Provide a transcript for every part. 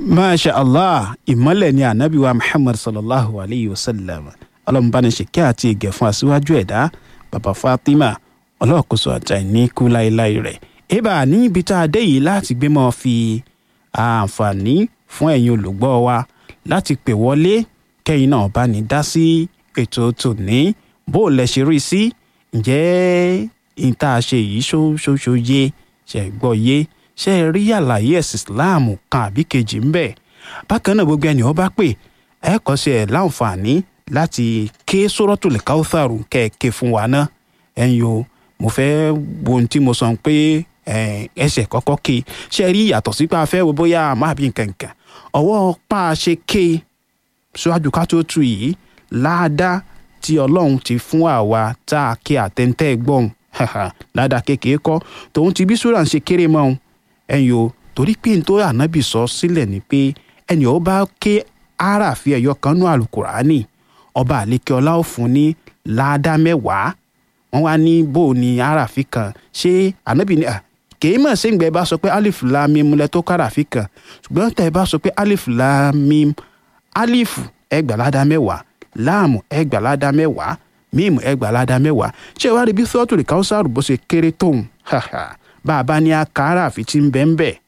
masha allah ìmọ́lẹ̀ ni anabi wa muhammad sallallahu alayhi wa sallam ọlọ́mùbánisẹ̀kẹ́ àti ìgẹ̀ fún aṣíwájú ẹ̀dá bàbá fatima ọlọ́ọ̀kọ́sọ àtàìní kú láéláé rẹ̀ ibà ní ibi tá a dé yìí láti gbé mọ́ fi àǹfààní fún ẹ̀yin olùgbọ́ wa láti pè wọlé kẹ́yìn náà bá ní dá sí ètò tòní bó o lẹ ṣe rí sí ǹjẹ́ ìta ṣe yìí ṣóṣóṣó yé ṣe gbọ́ yé ṣe rí àlàyé ẹ̀sìn islam kan àbí kejì ń bẹ bákan náà gbogbo ẹni ó bá pè ẹ kọ́ sí ẹ láǹfààní láti ké suratul Kawthar kẹ̀kẹ́ fún wa náà ẹ̀yin o mo fẹ́ wo ohun tí mo sọ pé ẹsẹ̀ kọ́kọ́ ké ṣe rí ìyàtọ̀ sí pé a fẹ́ wo bóyá àmọ́ àbí nǹkan nǹkan ọwọ́ pa á ṣe ké síwájú ká tó tu yìí láàdá tí ọlọ́run ti fún àwa tá a ké àtẹ̀ntẹ́ gbọ́n ládàá kékeré kọ́ tòun ti bí sùúrà ń ṣe kéré mọ́ ọ́n ẹ̀yin o torí pé n tó ànábì sọ sílẹ̀ ni pé ẹni ó bá ké àràfi ẹ̀yọ kan nú àlùkùránì ọba àlékè ọlá ò fún ní láàdá mẹ́wàá wọ́n wá ní bó o ní àràfi kan ṣé ànábì ní kèé mọ̀ sí ìgbà ẹ bá sọ pé alif la mim lẹ tó káràfi kan ṣùgbọ́n tẹ̀ ẹ bá sọ pé alif la mim alif ẹgbàládá mẹ́wàá láàmù ẹgbàládá mẹ́wàá mímu ẹgbàládá mẹ́wàá ṣé wàá rí bí sọ́ọ̀tùrì káwùsàrù bó ṣe kéré tóun bá a bá ní akára àfi tí ń bẹ́ ń bẹ̀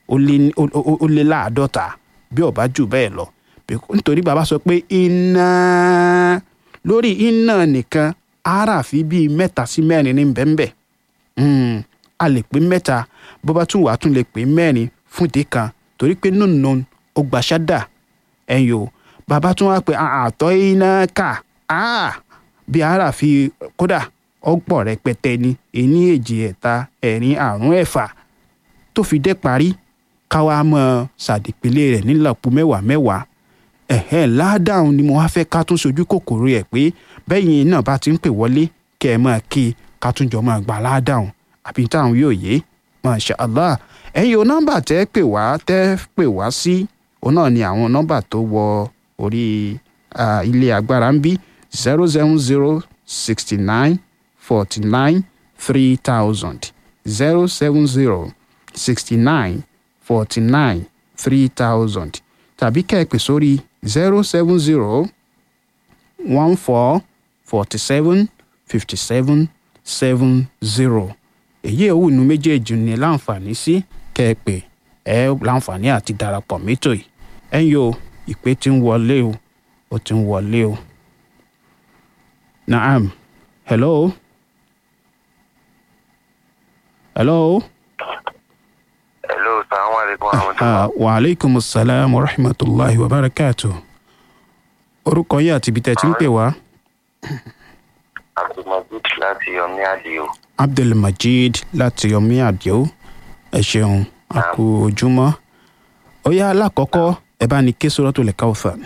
ó lé láàdọ́ta bí ó bá jù bẹ́ẹ̀ lọ nítorí bàbá sọ pé iná lórí iná nìkan aráàfi bíi mẹ́ta sí mẹ́rin ní bẹ́ ń bẹ̀ a lè pé mẹ́ta bó bá tún wà á tún lè pé mẹ́rin fún ìdí kan torí pé nùnú ó gbà ṣádà ẹ̀yìn o bàbá tún wá pé àtọ́ iná kà bí aráàfi kódà ọ̀pọ̀ rẹpẹtẹ ni ení èjì ẹ̀ta ẹ̀rin àrún ẹ̀fà tó fi dé parí káwa mọ ṣàdìpínlẹ̀ rẹ̀ nílàpọ̀ mẹ́wàá mẹ́wàá ẹ̀hẹ́ ládàáhùn ni mo wá fẹ́ ká tún sojú kòkòrò ẹ̀ pé bẹ́yìn náà bá ti ń pè wọlé kẹ́ ẹ máa kí ká tún jọ máa gbà ládàáhùn àbí táwọn yóò yé masha allah ẹ̀yin o nọ́mbà tẹ́ pè wá tẹ́ pè wá sí òun náà ni àwọn nọ́mbà tó wọ orí ilé agbára ń bí zero seven zero sixty nine forty nine three thousand zero seven zero sixty nine forty nine three thousand tàbí kẹ́ẹ̀pẹ̀ sórí zero seven zero one four forty seven fifty seven seven zero èyí òwú inú méjèèjì ní láǹfààní sí kẹ́ẹ̀pẹ̀ ẹ láǹfààní àti darapọ̀ mẹ́tò yìí ẹ̀yin o ìpè tí ń wọlé o ó ti ń wọlé o naam hello hello. hello salamu alaikum warahmatullahi. wa aleykum salaam wa rahmatulahi wa barakatu. orúkọ yìí àti ibi tẹ́ ti ń pè wá. abdulmajid láti yomi adio. abdulmajid láti yomi adio ẹ ṣeun a kú ojúmọ́. ó yá alákọ̀ọ́kọ́ ẹ bá ní ké Suratul Kawthar.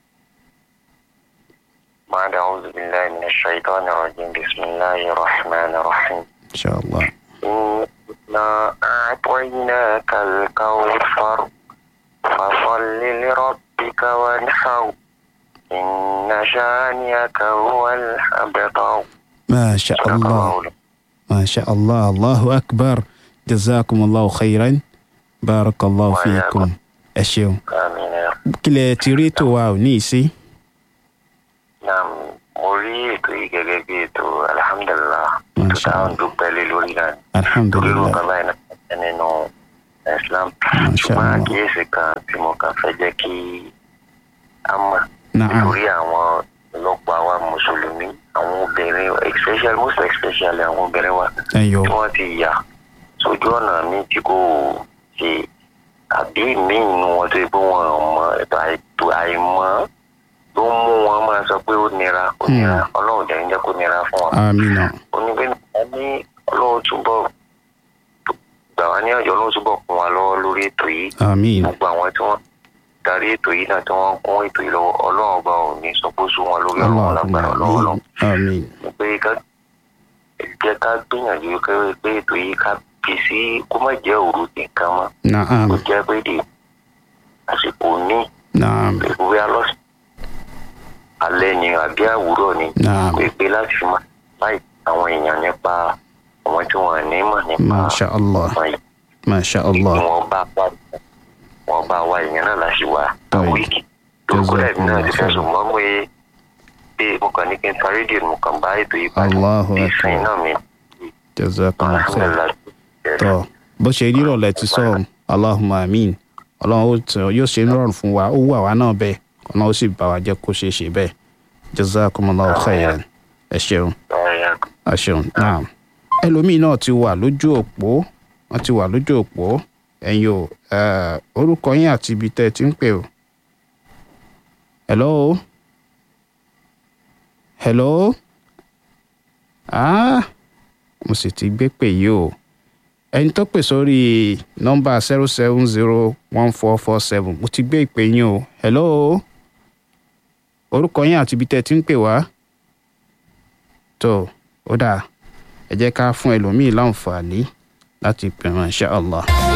بعد أعوذ بالله من الشيطان الرجيم بسم الله الرحمن الرحيم inshallah. إنا أعطيناك الكوثر فصل لربك وانحر إن شانئك هو الأبتر ما شاء الله ما شاء الله الله أكبر جزاكم الله خيرا بارك الله فيكم ẹ ṣeun آمين يا رب. kílẹ̀ tí rí ètò wa ò ní í sí. Naam, mo rí ètò yìí gẹ́gẹ́ bí ètò alhamdulilah tó Masha dáhùn Allah. dúpẹ́ lé lórí náà torí alhamdulilah nǹkan báyìí náà nínú Islam Masha ṣùgbọ́n Allah. àkíyèsí kan tí mo kàn fẹ́ jẹ́ kí a mọ̀ naam nítorí àwọn ọlọ́pàá àwa mùsùlùmí àwọn obìnrin especially most especially àwọn obìnrin wa ẹyọ tí wọ́n ti yà sójú ọ̀nà mi tí kò ṣe àbí míì nínú wọn tó yẹ pé wọn ò mọ ètò àìtó àìmọ̀ tó ń mú wọn máa sọ pé ó nira ó nira ọlọ́run jẹ́ ń jẹ́ kó nira fún wọn amina onígbé náà ní ọlọ́run túbọ̀ gbà wá ní ọjọ́ ọlọ́run túbọ̀ kún wa lọ́wọ́ lórí ètò yìí amin gbogbo àwọn tí wọ́n darí ètò yìí náà tí wọ́n kún ètò yìí lọ́wọ́ ọlọ́run ọba ò ní sọ pé ó sún wọn lórí ọlọ́run lágbára ọlọ́run allahumma ọlọ́run amin ni pé ká jẹ́ ká gbìyànjú kẹ́wé pé ètò yìí ká fi sí kó má jẹ́ òru nìkan mọ́ naam kó jẹ́ pé dè àsìkò ní naam ìwé alọ́sì alẹ́ ni àbí àwùrọ̀ ni naam pé pé láti fi máa láì àwọn èèyàn nípa àwọn tí wọ́n ní mọ̀ nípa masha allah àwọn yìí masha tí allah wọ́n bá pàdé wọn bá wa ìyẹn náà láti wá Right. wíìkì tó kó dàbí náà ti fẹ́ Jazakumullah sùn mọ́ pé pé mo kàn ní kí n ta rédíò mo kàn bá ètò yìí padà Allahu bí Akbar. ìsìn náà mi jazakumullah khair. alhamdulilayi tọ bó ṣe rí ìrọ̀lẹ́ ti sọ ọ́n allahumma amin ọlọ́run ó tẹ- yóò ṣe nírọ̀rùn fún wa ó wù àwa náà bẹ́ẹ̀ ọlọ́run ó sì bá wa jẹ́ kó ṣeé ṣe bẹ́ẹ̀ jazakumullahu khairan ẹ ṣeun ẹ ṣeun naam ẹlòmíín náà ti wà lójú òpó wọn ti wà lójú òpó ẹ̀yin o eh, orúkọ yín àti ibi tẹ́ ẹ ti ń pè o hello hello ah mo sì ti gbé pè yìí o ẹni tó pè sórí nọ́mbà zero seven zero one four four seven mo ti gbé ìpè yín o hello orúkọ yín àti ibi tẹ́ ẹ ti ń pè wá tó ó dáa ẹ jẹ́ ká fún ẹlòmíì láǹfààní láti pè wọ́n insha Allah.